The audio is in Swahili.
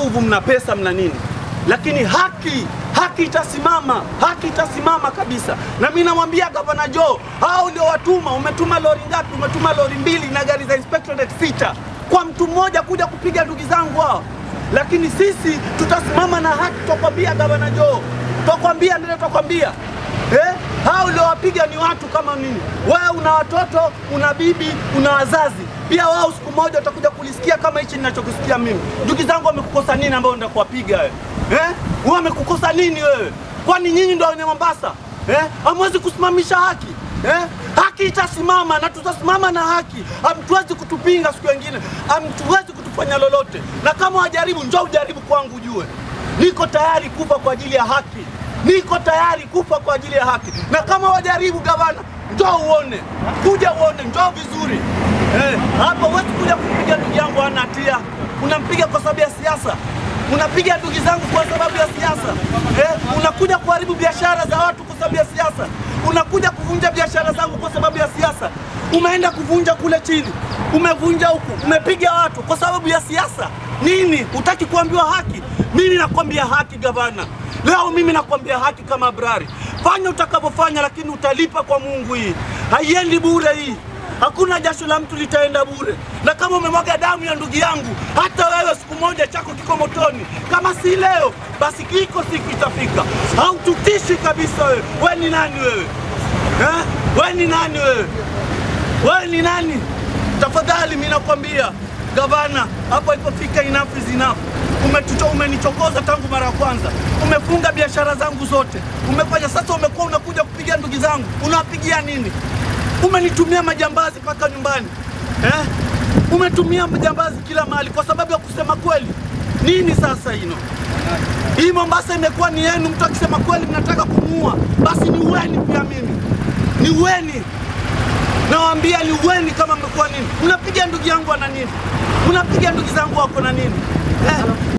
nguvu, mna pesa, mna nini, lakini haki haki itasimama, haki itasimama kabisa. Na mimi namwambia gavana Joe, hao ndio watuma. Umetuma lori ngapi? Umetuma lori mbili na gari za inspectorate sita kwa mtu mmoja kuja kupiga ndugu zangu hao, lakini sisi tutasimama na haki. Tutakwambia gavana Joe, tutakwambia ndio, tutakwambia eh, hao ndio wapiga ni watu kama nini. Wewe una watoto, una bibi, una wazazi pia. Wao siku moja utakuja kulisikia kama hichi ninachokusikia mimi. Ndugu zangu wamekukosa nini ambao ndio kuwapiga wewe eh? Wewe wamekukosa nini wewe? Kwani nyinyi ndio wenye Mombasa eh? Hamwezi kusimamisha haki eh? Haki itasimama na tutasimama na haki. Hamtuwezi kutupinga siku nyingine, hamtuwezi kutufanya lolote, na kama wajaribu, njoo ujaribu kwangu, ujue niko tayari kufa kwa ajili ya haki, niko tayari kufa kwa ajili ya haki. Na kama wajaribu, gavana, njoo uone, kuja uone, njoo vizuri eh. Hapa huwezi kuja kupiga ndugu yangu hana hatia, unampiga kwa sababu ya siasa unapiga ndugu zangu kwa sababu ya siasa eh? Unakuja kuharibu biashara za watu kwa sababu ya siasa, unakuja kuvunja biashara zangu kwa sababu ya siasa. Umeenda kuvunja kule chini, umevunja huku, umepiga watu kwa sababu ya siasa. Nini? Utaki kuambiwa haki? Mimi nakwambia haki gavana, leo mimi nakwambia haki kama Abrari. Fanya utakavyofanya, lakini utalipa kwa Mungu. Hii haiendi bure hii Hakuna jasho la mtu litaenda bure, na kama umemwaga damu ya ndugu yangu, hata wewe siku moja chako kiko motoni. Kama si leo, basi kiko siku itafika. Haututishi kabisa wewe. Wewe ni nani wewe eh? Wewe ni nani wewe? Wewe ni nani? Tafadhali mimi nakwambia gavana, hapo ilipofika enough is enough. Umetucho, umenichokoza tangu mara ya kwanza, umefunga biashara zangu zote, umefanya sasa, umekuwa unakuja kupiga ndugu zangu, unawapigia nini? Umenitumia majambazi mpaka nyumbani eh? Umetumia majambazi kila mahali kwa sababu ya kusema kweli. Nini sasa hino? Hii Mombasa imekuwa ni yenu. Mtu akisema kweli mnataka kumuua, basi ni uweni pia. Mimi ni uweni, nawaambia ni uweni. Kama mmekuwa nini, mnapiga ndugu yangu ana nini? Mnapiga ndugu zangu wako na nini eh?